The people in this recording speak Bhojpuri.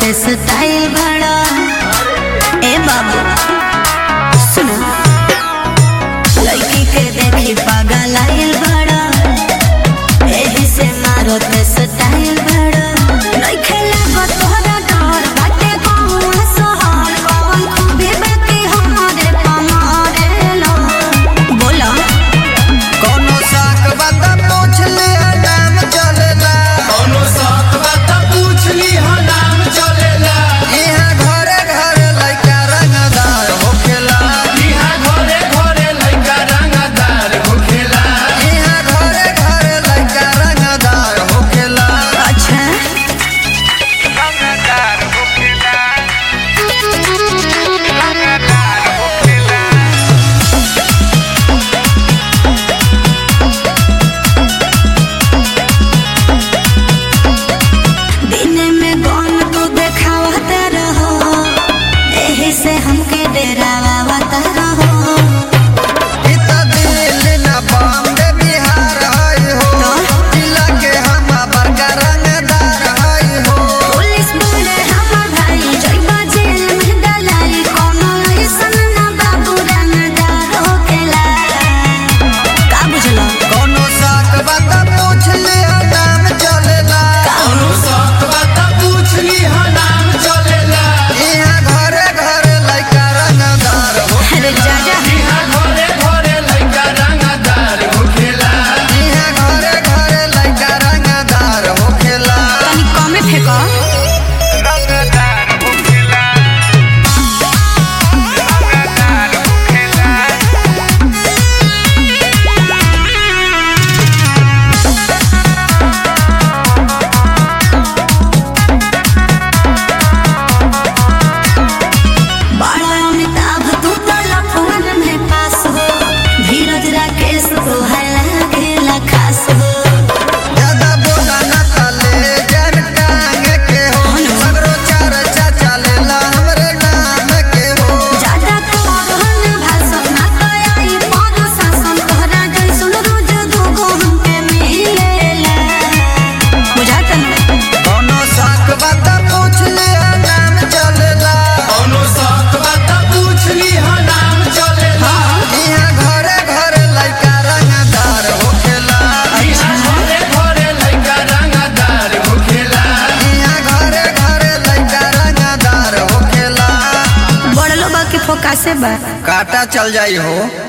के स्टाइल बड़ा ए बाबू सुनो लड़की के देखी पागल आइल बड़ा एही से मारो के स्टाइल बड़ा नइखे लागत तोहरा डर बाटे कौन सहर कौन खूबी बाकी हमारे पमारे लो बोला कोनो साक बात पूछ ले नाम चलेला कौनो साथ बात पूछ ली हो नाम चलेला इहाँ घरे घरे लइका रंगदार होखेला इहाँ घरे घरे लइका रंगदार होखेला इहाँ घरे घरे लइका रंगदार होखेला अच्छा रंगदार होखेला रंगदार होखेला दिन में गौन तो देखावत रहो एही से हमके डरावत रहो इ त दिल्ली न बॉम्बे बिहार हई हो जिला के हम बड़का रंगदार हई हो पुलिस बोले हमर भाई जइबा जेल में दलाई कोनो ऐसन ना बाबू रंगदार होखेला का बुझला कोनो साक बात पूछ ले नाम चलेला कौनो साथ बात पूछ ली हो नाम चलेला इहाँ घरे घरे लइका रंगदार हो अरे जाजा इहाँ घरे घरे लइका रंगदार होखेला इहाँ घरे घरे लइका रंगदार होखेला तनी कमे फेंको रंगदार होखेला रंगदार होखेला बड़ा अमिताभ तू तो लफवन में पास हो धीरज राकेश तो है लागेला खास हो ज्यादा बोला न तले जन टांग के हो सगरो चार चाचा लेला हमरे नाम के हो ज्यादा तोहन भाषण ना कयाई पर शासन तोहरा जैसन रोज दूगो हमके मिलेला बुझाता ना कोनो साक बात पूछ ले नाम चलेला कौनो साथ बात पूछ ली हो नाम चलेला इहाँ घरे घरे लइका रंगदार होखेला इहाँ घरे घरे लइका रंगदार होखेला इहाँ घरे घरे लइका रंगदार होखेला बड़लो बा के फोकासे बा काटा चल जाई हो